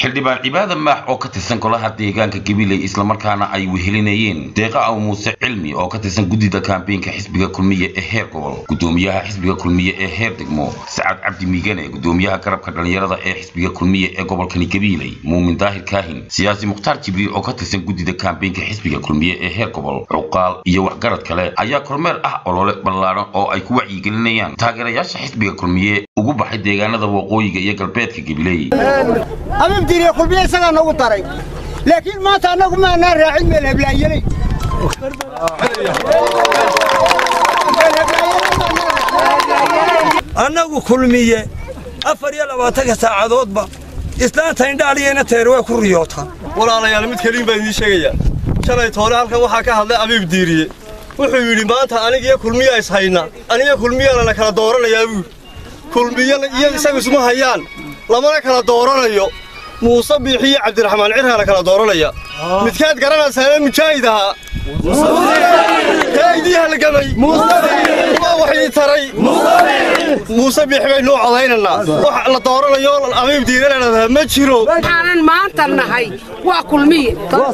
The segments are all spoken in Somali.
xildhibaan cibaada maax oo ka tirsan golaha deegaanka gabiley islamarkaana ay wehelinayeen deeqa aw muuse cilmi oo ka tirsan guddida kaambeynka xisbiga kulmiye ee heer gobol gudoomiyaha xisbiga kulmiye ee heer degmo sacad cabdi miigane gudoomiyaha garabka dhallinyarada ee xisbiga kulmiye ee gobolkani gabiley muumin daahir kaahin siyaasi mukhtaar jibriil oo ka tirsan guddida kaambeynka xisbiga kulmiye ee heer gobol cuqaal iyo waxgarad kale ayaa kormeer ah olole ballaadhan oo ay ku wacyigelinayaan taageerayaasha xisbiga kulmiye ugu baxay deegaanada waqooyiga iyo galbeedka gabiley ababdiiriye kulmiye isagaa noogu daray laakiin maanta annagu maanaa raacin meel heblaayeley annagu kulmiye afar iyo labaatanka saacadoodba islaanta indhaaliyayna teer way ku riyootaa walaalayaal mid keliin baan idiin sheegayaa shalay toole halkan waxaa ka hadlay abiib diiriye wuxuu yidhi maanta anigiyo kulmiya ishayna aniga kulmiyana la kala dooranayaa buuri kulmiyana iyo isagu isma hayaan lamana kala dooranayo muuse biixiyo cabdiraxmaan cirhaa la kala dooranaya midkaad garanaysaana mujaahid ahaa kaa idii halgamay waa wax ii taray muuse biixi baynu u codaynanaa wax la dooranayo abiib diire ladhadaa ma jiro waxaanan maanta nahay waa kulmiye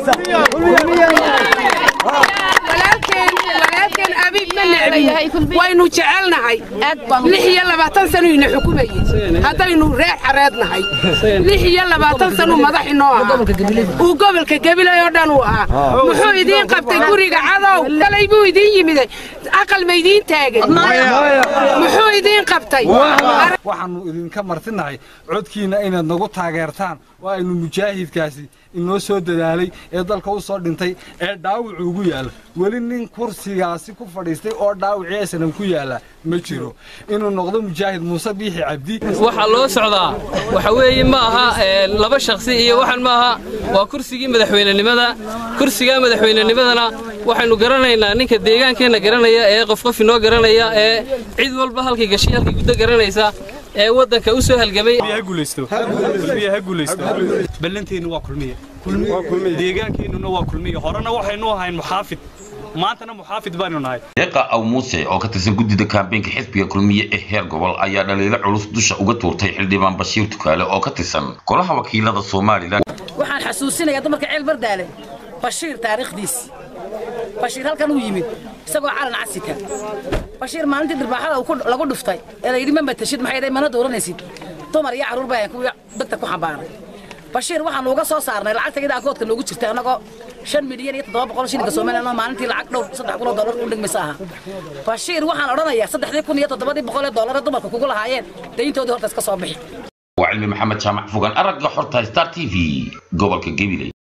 walaalkeen abiib ma necbin waynu jecelnahay lix iyo labaatan sanuyna xukumayey haddaynu reer xareed nahay lix iyo labaatan sanuu madax inoo ahaa uu gobolka gabilay oo dhan uu ahaa muxuu idiin qabtay guriga cadow kalay buu idiin yimiday aqal ma idiin taagay muxuu idiin qabtay waxaannu idinka martinahay codkiinna inaad nagu taageertaan oo aynu mujaahidkaasi inoo soo dadaalay ee dalka u soo dhintay ee dhaawacu ugu yaalla weli nin kursigaasi ku fadhiistay oo dhaawacii aysanan ku yaalla ma jiro inuu noqdo mujaahid muuse biixi cabdi waxaa loo socdaa waxa weeye ma aha laba shakhsi iyo waxan ma aha waa kursigii madaxweynenimada kursigaa madaxweynenimadana waxaynu garanaynaa ninka deegaankeenna garanaya ee qof qof inoo garanaya ee cid walba halkay gashay halkay guddo garanaysa ee waddanka u soo halgamay ballanteennu waa kulmiye deegaankeenuna waa kulmiye horena waxaynu ahayn muxaafid maantana muxaafid baanu nahay deeqa aw muuse oo ka tirsan guddida kaambeynka xisbiga kulmiye ee heer gobol ayaa dhaliilo culus dusha uga tuurtay xildhibaan bashiir tukaale oo ka tirsan golaha wakiilada somalilan waxaan xasuusinayaa dumarka ceel bardaale bashiir taariikhdiisi bashiir halkan uu yimid isagoo calan casika bashiir maalintii dirbaaxada lagu dhuftay ee la yidhi ma matashid maxay dhahay mana dooranaysid dumar iyo carruur baa kuwii degta ku xambaaray bashiir waxaan uga soo saarnay lacagta iyada akoodka noogu jirtay annagoo shan milyan iyo toddoba boqol shilinka soomaaliya maalintii lacag dhowr saddex kun oo dollar u dhigmaysa aha bashiir waxaan odhanayaa saddexdii kun iyo toddobadii boqol ee dollar ee dumarka kugu lahaayeen dayntoodii horta iska soo bixi waa cilmi maxamed jaamac fogaan aragga xorta star t v gobolka gabiley